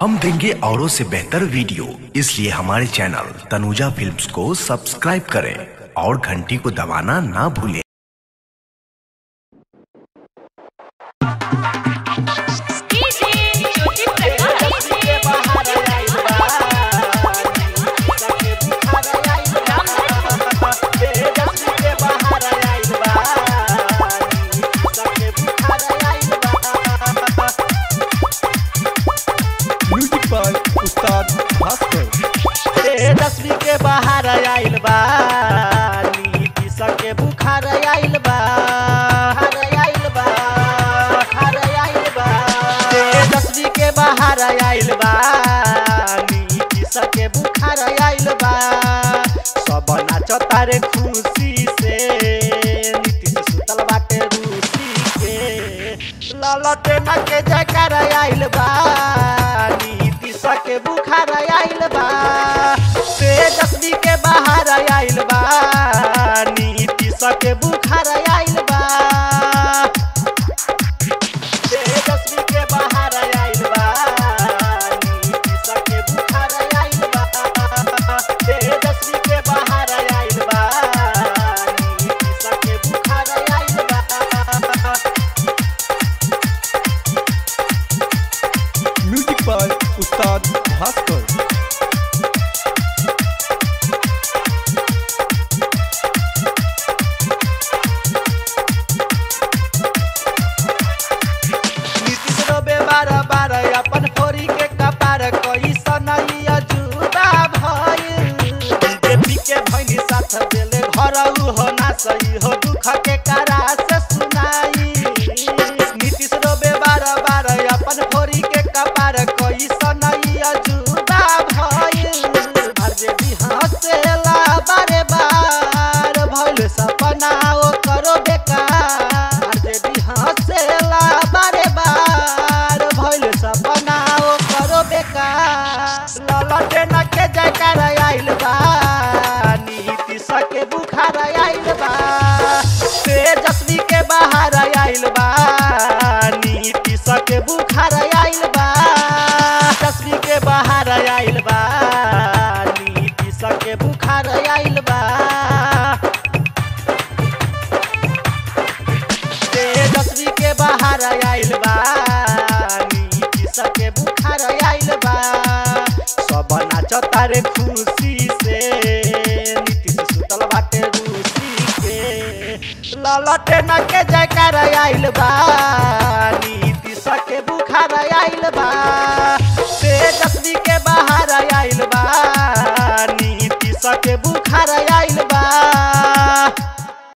हम देंगे औरों से बेहतर वीडियो इसलिए हमारे चैनल तनुजा फिल्म्स को सब्सक्राइब करें और घंटी को दबाना ना भूलें म्यूजिक बाय उस्ताद भास्कर दसवीं के बाहर आइल बा नीति सके बुखार आइल बा हार आइल बा हार आइल बा दसवीं के बाहर आइल बा नीति सके बुखार आइल बा सब नाचता रे खुशी से नीतीश सुतल बाटे रूसी के ललटे न के जयकार आइल बा नीति सके बुखार आइल बा तेजस्वी के बाहर आइल बा नीति सके बुखार आइल बा तेजस्वी के बाहर आइल बा नीति सके बुखार आइल बा तेजस्वी के बाहर आइल बा नीति सके बुखार आइल बा म्यूजिक बाय उस्ताद भास्कर नीतीश रोबे बार बार अपन फोरी के कपार कोई सनई अजूबा भइल बीजेपी के भैनी साथ देले घर हो ना सही हो दुख के करा से सुनाई नीतीश रोबे बार बार अपन फोरी के कपार कोई सनई अजूबा भइल आरजेडी हंसेला बारे बार भइल सपना ओ करो बेकार आरजेडी हंसेला बारे बार भइल सपना ओ करो बेकार ललटे न के जयकार आइल बा नीति सके बुखार आइल बा तेजस्वी के बाहर आइल बा नीति सके बुखार आइल बा तेजस्वी के बाहर आइल बा नीति सके बुखार आइल बा तेजस्वी के बाहर आइल बा नीति सके बुखार आइल बा सब नाचता रे खुशी से नीतीश सुतल बाटे रूसी के ललटे न के जयकार आइल बा नीति सके बुखार आइल बा